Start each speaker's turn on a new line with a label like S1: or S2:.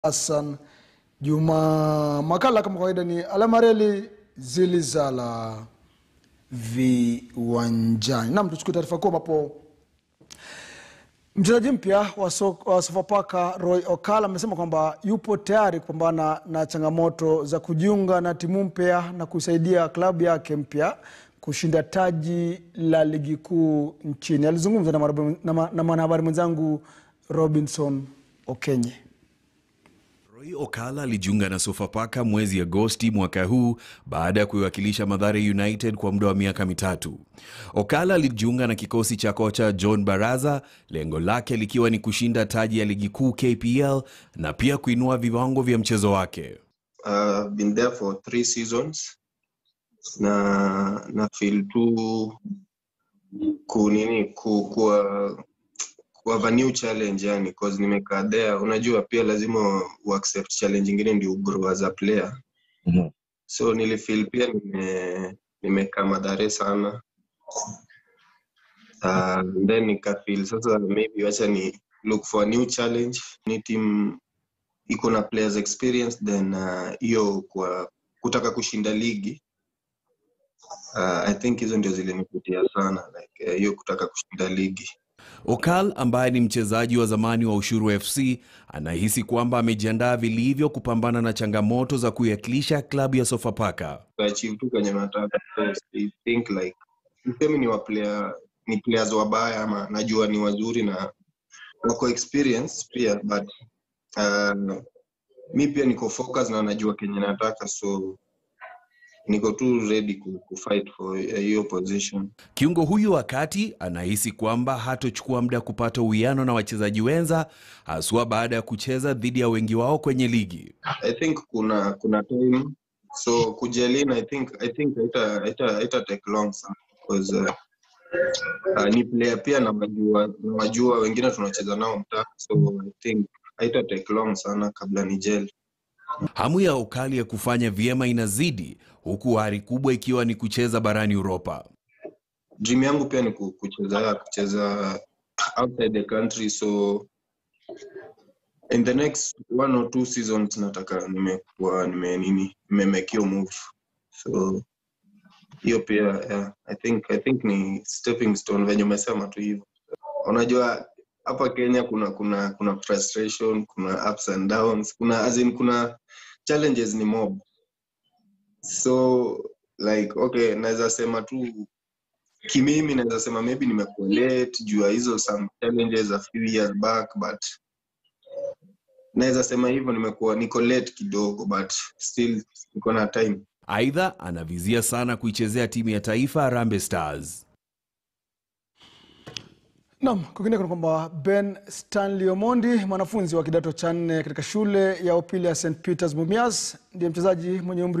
S1: Hassan Juma. Makala kama kawaida ni alamareli zilizala viwanjani. Nam, tuchukue taarifa kuu ambapo mchezaji mpya wa so- wa Sofapaka Roy Okala amesema kwamba yupo tayari kupambana na changamoto za kujiunga na timu mpya na kusaidia klabu yake mpya kushinda taji la ligi kuu nchini. Alizungumza na mwanahabari- na ma- na mwanahabari mwenzangu Robinson Okenye.
S2: Roy Okala alijiunga na Sofapaka mwezi Agosti mwaka huu baada ya kuiwakilisha Mathare United kwa muda wa miaka mitatu. Okala alijiunga na kikosi cha kocha John Baraza, lengo lake likiwa ni kushinda taji ya ligi kuu KPL na pia kuinua viwango vya mchezo wake.
S3: uh, been there for three seasons na na feel tu ku nini ku kuwa kuwa new challenge yani cause nimekaa there unajua pia lazima uaccept challenge ingine ndio ugrow as a player so nilifeel pia nime nimekaa madhare sana uh, then nikafeel sasa maybe wacha ni look for a new challenge ni team iko na players experience then uh, hiyo kwa kutaka kushinda ligi uh, i think hizo ndio zilinivutia sana like uh, hiyo kutaka kushinda ligi
S2: Okal ambaye ni mchezaji wa zamani wa Ushuru FC anahisi kwamba amejiandaa vilivyo kupambana na changamoto za kuiwakilisha klabu ya Sofapaka.
S3: achieve tu kwenye nataka so i think like sisemi ni wa player ni players wabaya ama najua ni wazuri na wako experience pia but uh, mi pia niko focus na najua kenye nataka so niko tu ready ku, ku fight for hiyo position
S2: Kiungo huyu wa kati anahisi kwamba hatochukua muda kupata uwiano na wachezaji wenza, haswa baada ya kucheza dhidi ya wengi wao kwenye ligi.
S3: I think kuna kuna time so kujelin I think I think haita haita haita take long sana because uh, uh, ni player pia na majua na majua wengine tunacheza nao mtaa so I think haita take long sana kabla ni gel
S2: Hamu ya Okali ya kufanya vyema inazidi, huku hari kubwa ikiwa ni kucheza barani Uropa.
S3: dream yangu pia ni ku- kucheza kucheza outside the country so in the next one or two seasons nataka nimekuwa nime nini nimemake hiyo move so hiyo pia yeah, i think i think ni stepping stone venye umesema tu hivyo unajua hapa kenya kuna kuna kuna frustration kuna ups and downs kuna as in kuna challenges ni mob so like okay naweza sema tu kimimi naweza sema maybe nimekuwa late juu ya hizo some challenges a few years back but naweza sema hivyo nimekuwa niko late kidogo but still niko na time
S2: Aidha, anavizia sana kuichezea timu ya taifa Harambee Stars.
S1: Naam, kwingineko ni kwamba Ben Stanley Omondi, mwanafunzi wa kidato cha nne katika shule ya upili ya St Peters Mumias, ndiye mchezaji mwenye umri